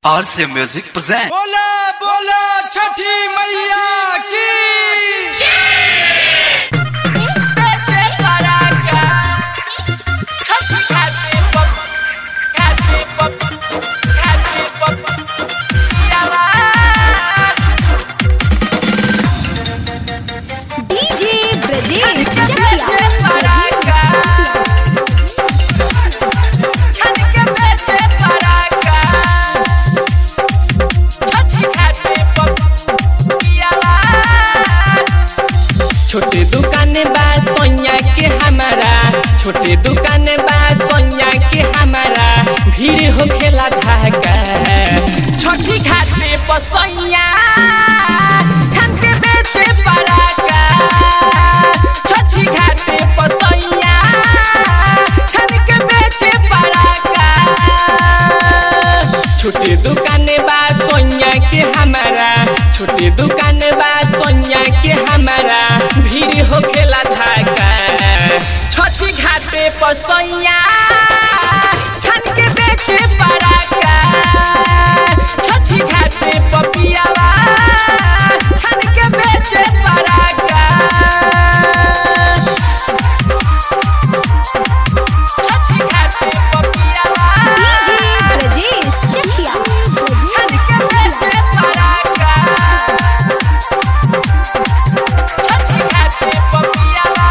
RC Music present. बोला बोला छठी मैया की डीजे ब्रजेश चकिया छोटे दुकान बा सोनिया के हमारा छोटे दुकान बा सोनिया के हमारा भीड़ हो खेला धाका छोटी खाते पसैया छन के बेचे पराका छोटी खाते पसैया छन के बेचे पराका छोटे दुकान बा सोनिया के हमारा छोटे दुकान बा सोनिया के हमारा भीड़ हो खेला धाका छोटी घाटे पर सोनिया छन के बेचे पराका छोटी घाटे पर पियावा छन के बेचे पराका छोटी घाटे पर पियावा डीजे ब्रजेश चकिया छन के बेचे पराका छोटी घाटे पर पियावा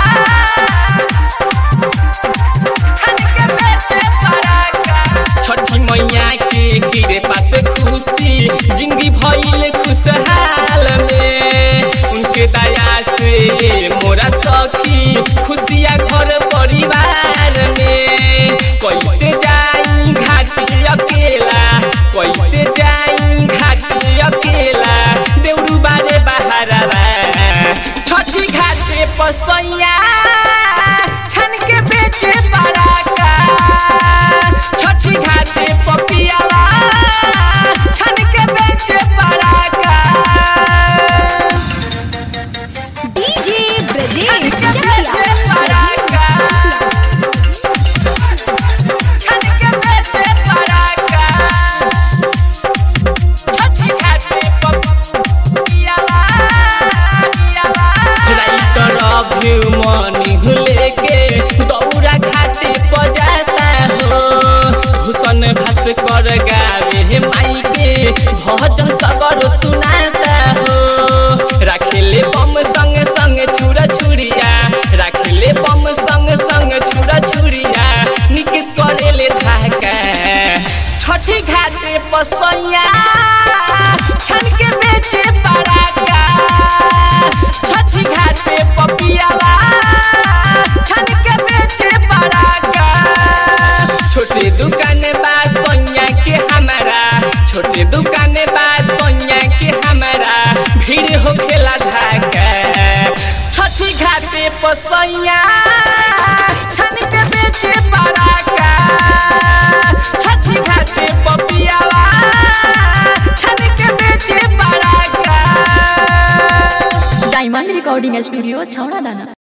छन के बेचे पराका छठी मैया के गिरे पास खुशी जिंदगी भइल खुशहाल में उनके दया से मोरा सखी खुशिया घर परिवार में कैसे जाई घाटी अकेला कैसे जाई घाटी अकेला देउरू बारे बहारा छठी घाटे पसैया छन के बेचे पराका छठी घाटे पपियाला छन के बेचे पराका डीजे छन ब्रजेश के बेचे चकिया पराका छन के बेचे पराका छठी घाटे पपियाला पियाला राइटर अभी मनी भूले के दौरा घाटे बजाता हो भूषण भास्कर गावे माई के भजन सगर सुनाता हो राखेले बम संग संग छुरा छुरिया राखेले बम संग संग छुरा छुरिया निकेश करेले धाका छठी घाटे पसैया छन के बेचे पराका छठी घाटे पपियाला छन के बेचे पराका छोटे दुकान बा सोनिया के हमारा छोटे दुकान बा सोनिया के हमारा भीड़ हो खेला धाका छठी घाटे पसैया छन के बेचे पराका छठी घाटे पपियाला छन के बेचे पराका डायमंड रिकॉर्डिंग स्टूडियो छौड़ा दाना